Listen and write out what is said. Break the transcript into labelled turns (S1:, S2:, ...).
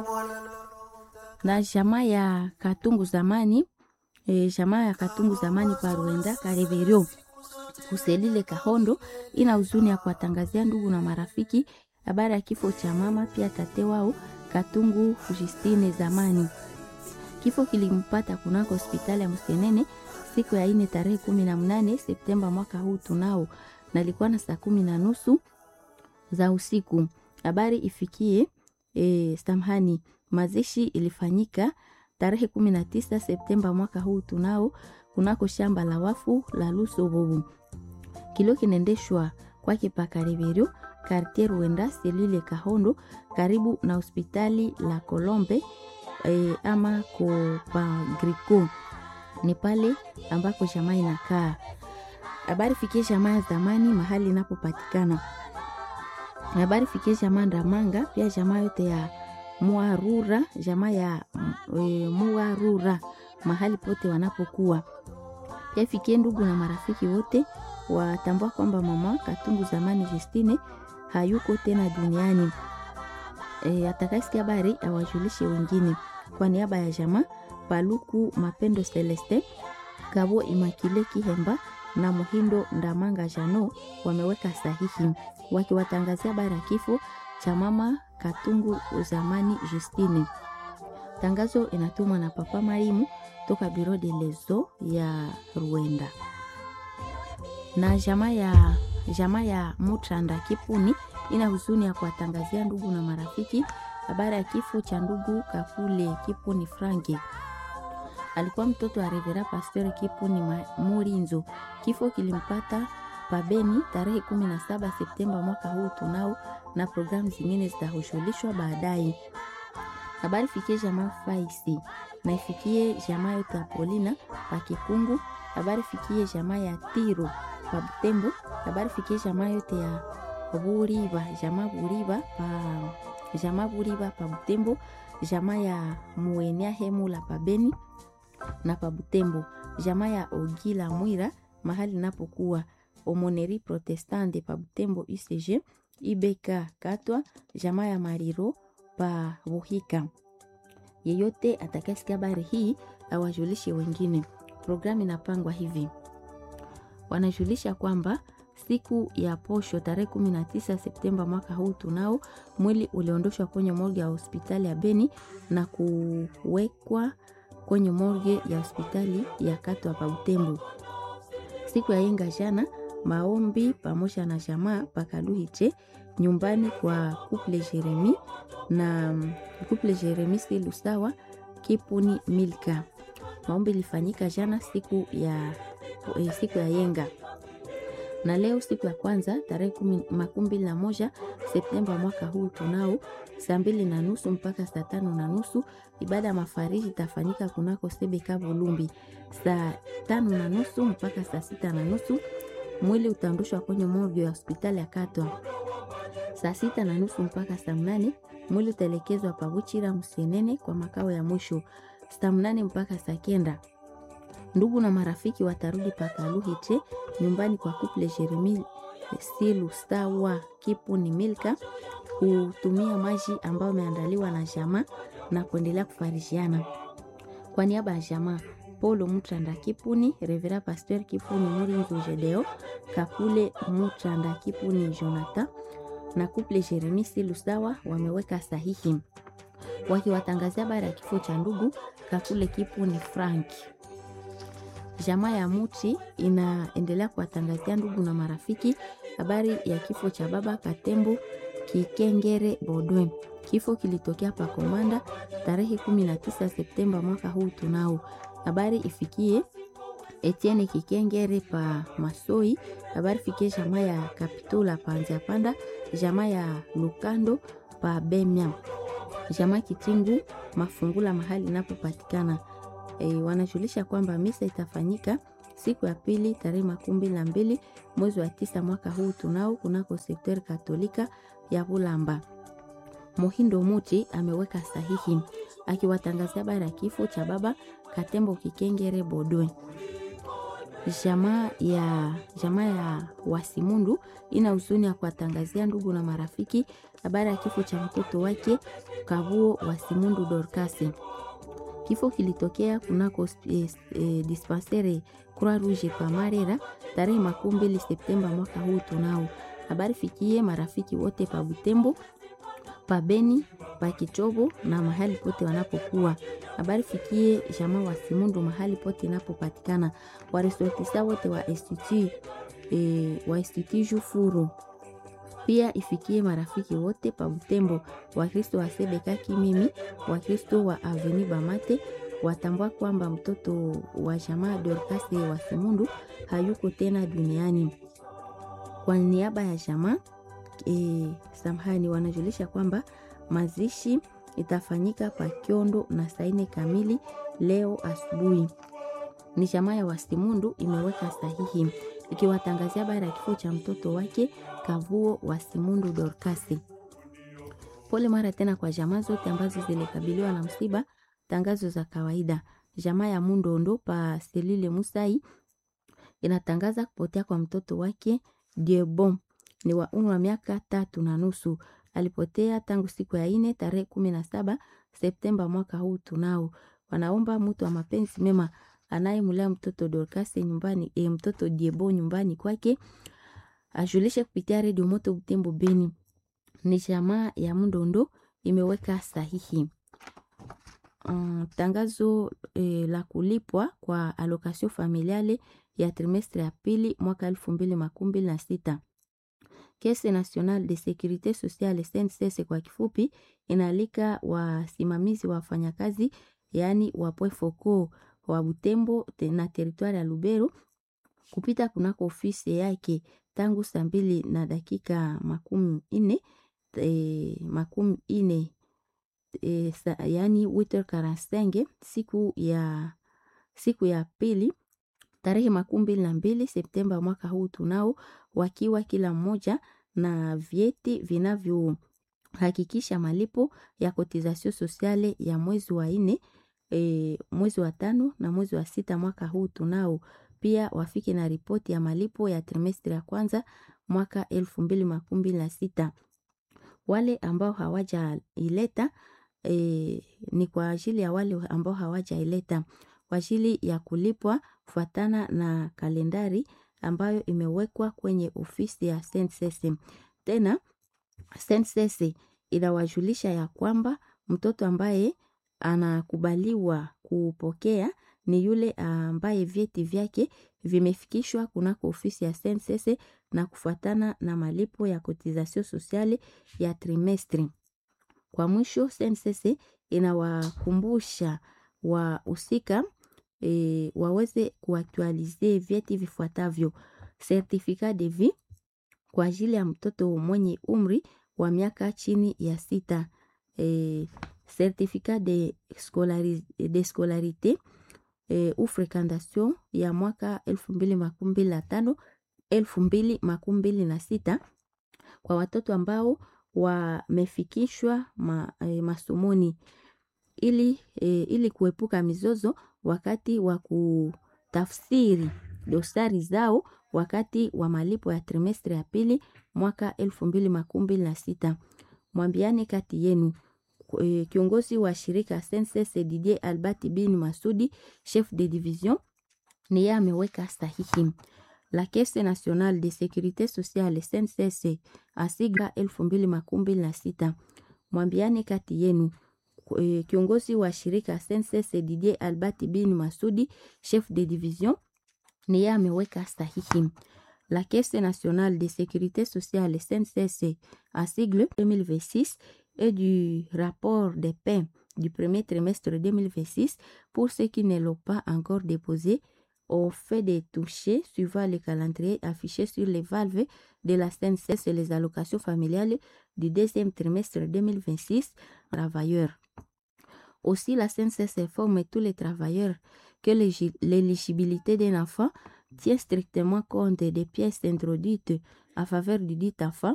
S1: na jamaa ya Katungu zamani e, jamaa ya Katungu zamani pa Rwenda Kareverio kuselile Kahondo ina huzuni ya kuwatangazia ndugu na marafiki habari ya kifo cha mama pia tate wao Katungu Justine zamani. Kifo kilimpata kunako hospitali ya Msenene siku ya ine tarehe kumi na mnane Septemba mwaka huu tunao, na ilikuwa na saa kumi na nusu za usiku. Habari ifikie e, samhani mazishi ilifanyika tarehe kumi na tisa Septemba mwaka huu tunao kunako shamba la wafu la Lusobobu. Kilio kinaendeshwa kwake Pakareverio kartier Rwenda selule Kahondo karibu na hospitali la Kolombe e, ama ko Pagrico ni pale ambako jamaa inakaa. Habari fikie jamaa ya zamani mahali inapopatikana. Habari fikie jamaa Ndamanga pia jamaa yote ya Muarura jamaa ya e, Muarura mahali pote wanapokuwa. Pia fikie ndugu na marafiki wote watambua kwamba mama Katungu zamani Justine hayuko tena duniani. E, atakayesikia habari awajulishe wengine. Kwa niaba ya jamaa Paluku Mapendo Celeste, Kabo Imakile Kihemba na Muhindo Ndamanga Jano wameweka sahihi wakiwatangazia habari ya kifo cha mama Katungu zamani Justine. Tangazo inatumwa na Papa Marimu toka Biro de Lezo ya Rwanda na jamaa ya jamaa ya Mutranda Kipuni ina huzuni ya kuwatangazia ndugu na marafiki habari ya kifo cha ndugu Kakule Kipuni Franki. Alikuwa mtoto wa Revera Pastor Kipuni Murinzo. Kifo kilimpata pabeni tarehe 17 Septemba mwaka huu tunao, na programu zingine zitashughulishwa baadaye. Habari fikie jamaa Faisi na ifikie jamaa yote ya Polina pa Kikungu. Habari fikie jamaa ya Tiro pa Butembo. Habari fikie jamaa yote ya Buriba, jamaa Buriba pa jamaa Buriba pa Butembo, jamaa ya Muenia Hemula pa Beni na pa Butembo, jamaa ya Ogila Mwira mahali napokuwa Omoneri Protestante pa Butembo UCG, IBK Katwa, jamaa ya Mariro pa Buhika. Yeyote atakayesikia habari hii awajulishe wengine. Programu inapangwa hivi wanajulisha kwamba siku ya posho tarehe 19 Septemba mwaka huu tunao mwili uliondoshwa kwenye morgue ya hospitali ya Beni na kuwekwa kwenye morgue ya hospitali ya Katwa pa Butembo. Siku ya yenga jana maombi pamoja na jamaa pakaluhiche nyumbani kwa couple Jeremi na couple Jeremi Silusawa Kipuni Milka. Maombi ilifanyika jana siku ya e, siku ya yenga na leo siku ya kwanza tarehe makumi mbili na moja Septemba mwaka huu tunao saa mbili na nusu mpaka saa tano na nusu ibada ya mafariji itafanyika kunako Sebeka Volumbi. Saa tano na nusu mpaka saa sita na nusu mwili utaondoshwa kwenye morgue ya hospitali ya Katwa. Saa sita na nusu mpaka saa mnane mwili utaelekezwa Pabuchira Msenene kwa makao ya mwisho. Saa mnane mpaka saa kenda ndugu na marafiki watarudi pakaluhiche nyumbani kwa kuple Jeremi Silu Stawa Kipuni Milka kutumia maji ambayo ameandaliwa na jamaa na kuendelea kufarishiana. Kwa niaba ya jamaa Paulo Mutranda Kipuni, Revera Pasteur Kipuni Murinzu Jedeo, Kakule Mutranda Kipuni Jonathan na kuple Jeremi Silu Stawa wameweka sahihi wakiwatangazia habari ya kifo cha ndugu Kakule Kipuni Frank. Jamaa ya Muti inaendelea kuwatangazia ndugu na marafiki habari ya kifo cha baba Katembo Kikengere Bodwe. Kifo kilitokea pa Komanda tarehe 19 Septemba mwaka huu tunao. Habari ifikie Etienne Kikengere pa Masoi. Habari fikie jamaa ya Kapitula pa Nziapanda, jamaa ya Lukando pa Bemya, jamaa Kitingu Mafungula mahali inapopatikana E, wanajulisha kwamba misa itafanyika siku ya pili tarehe makumi mbili na mbili mwezi wa tisa mwaka huu tunao kunako sekter katolika ya Bulamba. Muhindo Muti ameweka sahihi akiwatangazia habari ya kifo cha baba Katembo Kikengere Bodwe. jamaa ya jamaa ya Wasimundu ina huzuni ya kuwatangazia ndugu na marafiki habari ya kifo cha mtoto wake Kavuo Wasimundu Dorcas. Kifo kilitokea kunako eh, eh, dispensaire Croix Rouge pa Marera tarehe makumi mbili Septemba mwaka huu tunao. Habari fikie marafiki wote pa Butembo, pa Beni, pa Kichobo na mahali pote wanapokuwa. Habari fikie jamaa wa Simundu mahali pote inapopatikana. Waresortisa wote wa institut eh, wa institut Jufuru pia ifikie marafiki wote pa Butembo, Wakristo wa Sebeka Kimimi, Wakristo wa Aveni Bamate watambua kwamba mtoto wa jamaa Dorcas wa Simundu hayuko tena duniani. Kwa niaba ya jamaa e, samahani, wanajulisha kwamba mazishi itafanyika pa Kiondo na saine kamili leo asubuhi. Ni jamaa ya Wasimundu imeweka sahihi ikiwatangazia habari ya kifo cha mtoto wake Kavuo Wasimundu Dorcas. Pole mara tena kwa jamaa zote ambazo zilikabiliwa na msiba. Tangazo za kawaida. Jamaa ya Mundondo pa Selile Musai inatangaza kupotea kwa mtoto wake Diebon, ni wa umri wa miaka tatu na nusu. Alipotea tangu siku ya ine tarehe kumi na saba Septemba mwaka huu tunao. Wanaomba mtu wa mapenzi mema anayemlea mtoto Dorcas nyumbani, e, mtoto Diebo nyumbani kwake ajulishe kupitia redio Moto Butembo Beni. Ni jamaa ya Mundondo imeweka sahihi. Um, tangazo eh, la kulipwa kwa allocation familiale ya trimestre ya pili mwaka elfu mbili makumi mbili na sita. Caisse Nationale de Securite Sociale SNCS kwa kifupi, inaalika wasimamizi wa wafanyakazi yaani wapwe foko wa Butembo na teritwari ya Lubero kupita kunako ofisi yake tangu saa mbili na dakika makumi ine e, makumi ine e, sa, yani 8h45 siku ya siku ya pili tarehe makumi mbili na mbili Septemba mwaka huu tunao, wakiwa kila mmoja na vyeti vinavyohakikisha malipo ya kotisation sosiale ya mwezi wa nne e, mwezi wa tano na mwezi wa sita mwaka huu tunao. Pia wafike na ripoti ya malipo ya trimestri ya kwanza mwaka elfu mbili makumi mbili na sita. Wale ambao hawajaileta e, ni kwa ajili ya wale ambao hawajaileta kwa ajili ya kulipwa kufuatana na kalendari ambayo imewekwa kwenye ofisi ya SNCC. Tena SNCC inawajulisha ya kwamba mtoto ambaye anakubaliwa kupokea ni yule ambaye vyeti vyake vimefikishwa kunako ofisi ya SNCC na kufuatana na malipo ya kotisation sosiale ya trimestri. Kwa mwisho, SNCC inawakumbusha wahusika e, waweze kuaktualize vyeti vifuatavyo: certificat de vie kwa ajili ya mtoto mwenye umri wa miaka chini ya sita, e, certificat de, scolari, de scolarite e, ou fréquentation ya mwaka elfu mbili makumi mbili na tano elfu mbili makumi mbili na sita kwa watoto ambao wamefikishwa ma, e, masomoni ili, e, ili kuepuka mizozo wakati wa kutafsiri dosari zao wakati wa malipo ya trimestri ya pili mwaka elfu mbili makumi mbili na sita. Mwambiane kati yenu. E, kiongozi wa shirika SNCC Didier Albert bin Masudi, chef de division, ni yeye ameweka sahihi. La Caisse Nationale de Sécurité Sociale SNCC asiga elfu mbili makumi mbili na sita. Mwambiane kati yenu. E, kiongozi wa shirika SNCC Didier Albert bin Masudi, chef de division, ni yeye ameweka sahihi. La Caisse Nationale de Sécurité Sociale SNCC à sigle 2026 et du rapport des paies du premier trimestre 2026 pour ceux qui ne l'ont pas encore déposé au fait de toucher suivant le calendrier affiché sur les valves de la SNCS et les allocations familiales du deuxième trimestre 2026 travailleurs. Aussi, la SNCS informe tous les travailleurs que l'éligibilité d'un enfant tient strictement compte des pièces introduites à faveur du dit enfant